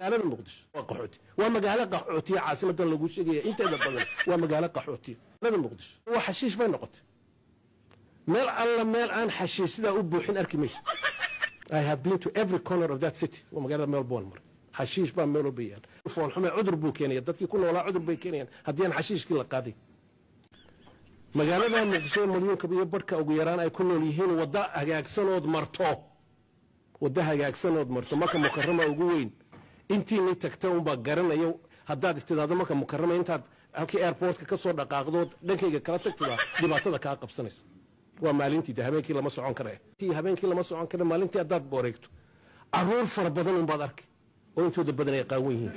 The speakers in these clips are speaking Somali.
magaalada muqdisho waa qaxooti waa magaalo qaxootiya caasimadan lagu sheegaya inteeda badan waa magaalo qaxootiya magaalada muqdisho waa xashiish bay noqotay meel alla meel aan xashiish sidaa u buuxin arki maysa I have been to every corner of that city waa magaalada Melbourne mar xashiish baa meel walba yaal foolxume cudur buu keenaya dadkii ku noolaa cudur bay keenayaan haddii aan xashiishkii la qaadin magaalada muqdisho milyuunka iyo barhka ugu yaraan ay ku nool yihiin wadda hagaagsanood marto wadda hagaagsanood marto marka mukarama ugu weyn intiinay tagta unbaa garanaya haddaad istidaado marka mukarama intaad halkii airportka ka soo dhaqaaqdood dhankayga kala tagtada dhibaatada kaa qabsanaysa waa maalintii de habeenkii lama socon kare habeenkii lama socon kare maalintii haddaad booreegto caruur fara badan unbaad arki oo intooda badan ay qaawan yihiin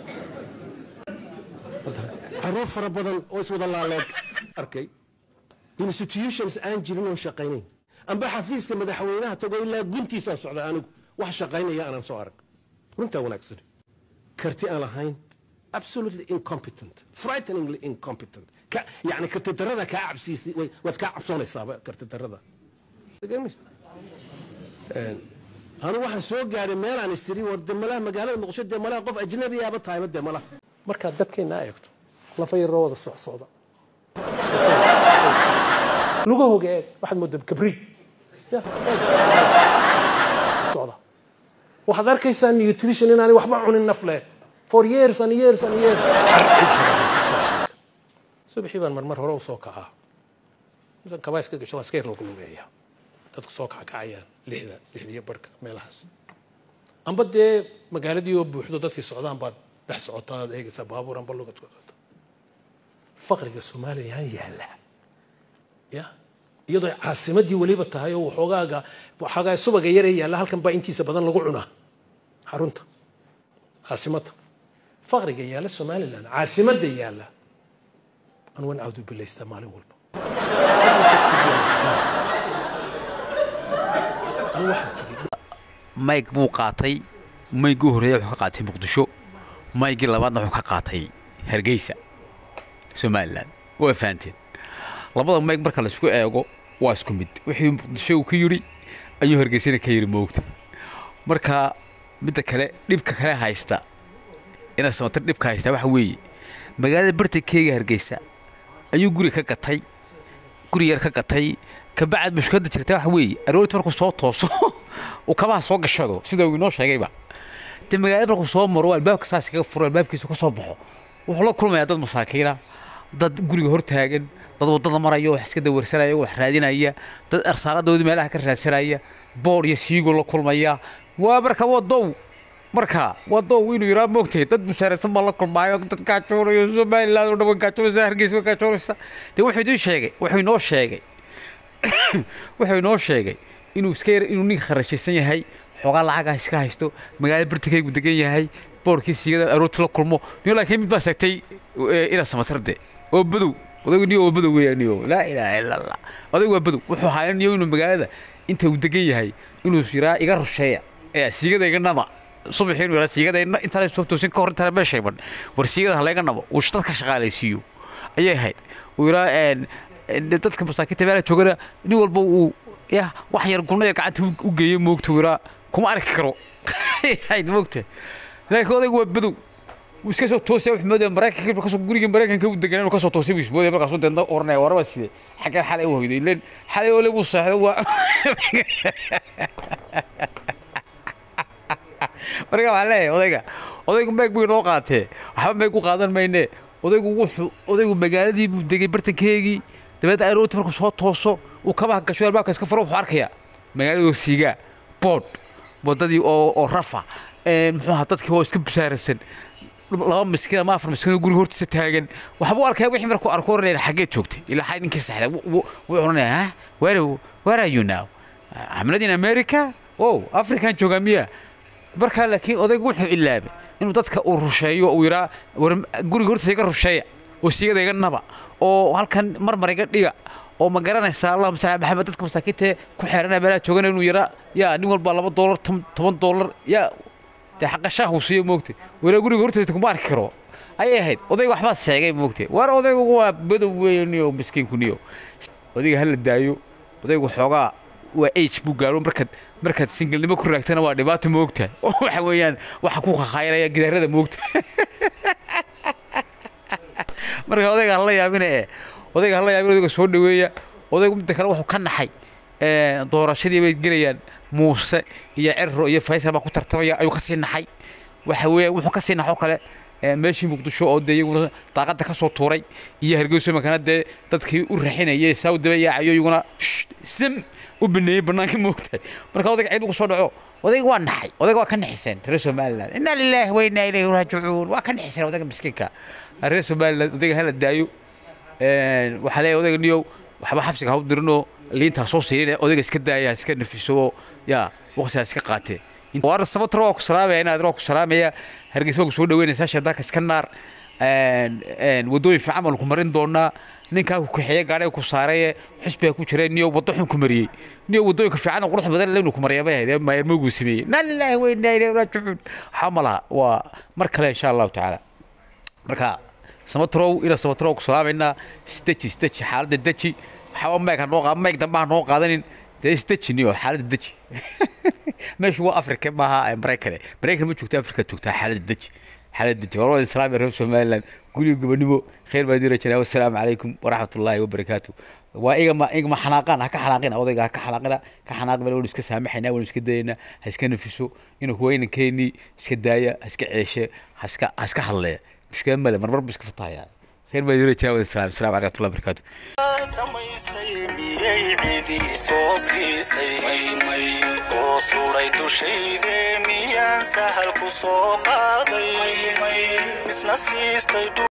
caruur fara badan oo iswada laaleeg arkay institutions aan jirin oon shaqaynayn amba xafiiska madaxweynaha tago ilaa guntiisaan socda anigu wax shaqaynaya aanan soo arag runtaa wanaagsan karti aan lahayn absolutely incompetent frighteningly incompetent ka yani karti darada kaa cabsiisay waad kaa cabsoonaysaaba karti darada anigu waxaan soo gaadhay meelaan istiri war de malaha magaalada muqdisho dee malaha qof ajnabiyaaba tahayba dee malaha markaad dadkeenna eegto lafa yaroo wada socsocda lugahooga eeg waxaad moodaa kabriid socda waxaad arkaysaa nutrition inaanay waxba cunin nafle for years and years and years subaxii baan marmar hore u soo kacaa misan kabaa iska gasho waa iska yar lagu lugeeyaa dadku soo kacakacayaan lixda lixdiyo barhka meelahaas amba dee magaaladii oo buuxdo dadkii socdaan baad dhex socotaa aad eegaysaa baabuur amba lugad ku socoto faqriga soomaaliya yaala ya iyadoo caasimadii weliba tahay oo waxoogaaga waxoogaa subaga yaree yaalla halkan baa intiisa badan lagu cunaa xarunta caasimadda faqriga yaalla somaliland caasimadda yaalla an wan cawdu bilaystaa maalin walba mayg buu qaatay maygii horreeya wuxuu ka qaatay muqdisho maygii labaadna wuxuu ka qaatay hargeysa somalilan waa fahanteen labada mayg marka laisku eego waa isku mid wixii muqdisho uu ka yidhi ayuu hargeysana ka yidhi moogta marka midda kale dhibka kale haysta ina samatir dhibka haysta waxa weeye magaalada bartankeega hargeysa ayuu guri ka gatay guri yar ka gatay kabacad mushkiladda jirta waxa weeye aroorti markuu soo tooso uu kabaha soo gashado sida uu inoo sheegayba dee magaalada markuu soo maro albaabka saas kaga furo albaabkiisa ka soo baxo wuxuu la kulmayaa dad masaakiina dad guriga hor taagan dad waddada maraya wax iska dawarsanaya wax raadinaya dad arsaaqadoodii meelaha ka raadsanaya boor iyo siigo la kulmaya waa marka wadow marka wadow inuu yiraa moogtahay dad mushaaraysan baa la kulmaayo dad gaajoonaya somaliland oo dhan way gaajoonaysa hargeysa way gaajoonaysa dee wuxuu idiin sheegay wuxuu inoo sheegay wuxuu inoo sheegay inuu iska yar inuu ninka kharashaysan yahay xoogaa lacagaa iska haysto magaalada bartikaygu degan yahay boorkii siigada aroorti la kulmo niyo laakiin mid baa sheegtay ina samatarde oo badow odaygu niyo oo badow weeyaan niyo laa ilaaha illa allah odaygu waa badow wuxuu hayaa niyo inuu magaalada inta uu degan yahay inuu yiraa iga rusheeya ee siigada iga nama subaxii inuu yiraa siigada intaan soo toosin ka hor intaan meesha iman war siigada ha layga nabo uu dad ka shaqaalaysiiyo ayay ahayd uu yiraa dadka masaakiinta meelaha joogana nin walba uu ya wax yar gulna yar gacanta u geeyey moogta uu yiraa kuma arki karo hayd moogta laakiin odaygu waa badow wuu iska soo toosaya wuxuu moodaya maraykanka markaasoo guriga maraykanka u deganaa inuu ka soo toosay buu ismoodaya markaasuu deedna oranaya waraba sidee xaggan xalay u hoyday ileen xalay ole buu seexdo waa marka waxaan leeyahay odayga odaygu meeg buu inoo qaatee waxba meeg u qaadan mayne odaygu wuxuu odaygu magaaladii buu degay bartankeegii dabeedna aroorti markuu soo tooso uu kabaha gasho albaabka iska furo wuxuu arkayaa magaaladoo siigaa boodh waddadii oo oo rafa muxuu ahaa dadkii oo iska busaarasan laba miskiin ama afar miskiin oo guriga hortiisa taagan waxbuu arkaya wixii markuu arko oranaya xaggee joogtay ilaa xay ninkii saxda wuu oranaya ha where where are you now xamlad in america oh african joogaa miya markaa laakiin odaygu wuxuu ilaabay inuu dadka uu rusheeyo uu yiraa war guriga hortiisa iga rusheeya oo siigada iga naba oo halkan marmar iga dhiga oo ma garanaysaa allahuma salli ala maxamed dadka masaakiinta ku xeeranaya meelaha joogana inuu yaraa yaa nin walba laba doolar toban doolar yaa dee xaqa shaah uu siiyo moogtay walaa guriga hortaysa kuma arki karo ayay ahayd odayga waxbaa sheegay moogtay war odaygu waa badow weeye niyo miskiinku niyo odayga hala daayo odaygu xoogaa waa age buu gaaro markaad markaad singelnimo ku raagtana waa dhibaato moogta oo waxa weeyaan waxa ku khakhayraya gidaarada moogta marka odayga hala yaabina ee odayga hala yaabina odayga soo dhaweeya odaygu midda kale wuxuu ka naxay doorashadii bay gelayaan muuse iyo cerro iyo faysal baa ku tartamaya ayuu kasii naxay waxa weeye wuxuu kasii naxoo kale meeshii muqdisho oo dee iyaguna daaqadda ka soo tuuray iyo hargeyso makana dee dadkii u raxinayay saa u daba yaacayo iyaguna sim u baneeyey banaanka moogtahay marka odayga ciid ugu soo dhaco odayga waa naxay odayga waa ka naxiseen reer somaliland inna lilaahi wa inna ilayhi raajicuun waa ka naxiseen odayga miskiinka reer somaliland odayga hala daayo waxaa leeyahay odayga niyow waxba xabsiga hau dirinoo liintaa soo siinin odayga iska daaya iska nafiso oo yaa waqtigaa iska qaatee waana sabatro waa ku salaamaya inaad waa ku salaamaya hargeysa waa ku soo dhaweynaysaa shaydaanka iska naar waddooyin fiican baan ku marin doonaa ninkaa ku kaxeeye gaadhiga ku saaraye xusbiga ku jiray niyo waddo xun ku mariyey niyo waddooyinka fiican oo qurux badan leynu ku maraya bay ahayd maayarmoogu sameeyey naa lilaahi wa inaa ilayhi raajicuun waxaa ma laha waa mar kale insha allahu tacaala marka samatrow ina samatrow ku salaamaynaa isdeji isdeji xaaladda deji waxaa meeg ha noo qaad meeg dambe ha noo qaadanin dee isdeji niyo xaaladda deji meeshu waa afrika maaha maraykane maraykan ma joogta afrika joogtaa xaaladda deji xaaladda deji waa islaam reer somaliland guriga gobonimo khayr baa idin rajanaa wassalaamu calaykum waraxmatullaahi wabarakaatu waa igama igama xanaaqaan ha ka xanaaqina odayga ha ka xanaaqina ka xanaaqi bale waynu iska saamaxaynaa waynu iska dayaynaa ha iska nafiso inuu huweynankeenii iska daaya ha iska ceeshe ha iska ha iska hadleeya mushkila male marmar bu iska fatahaya khayr baa idin rajanaa wasalaam assalaamu calaykum waraxmatullahi wabarakaatu samaystay miyay cidii soo siisay oo suray dushayde miyaan sahal ku soo qaaday isna siistay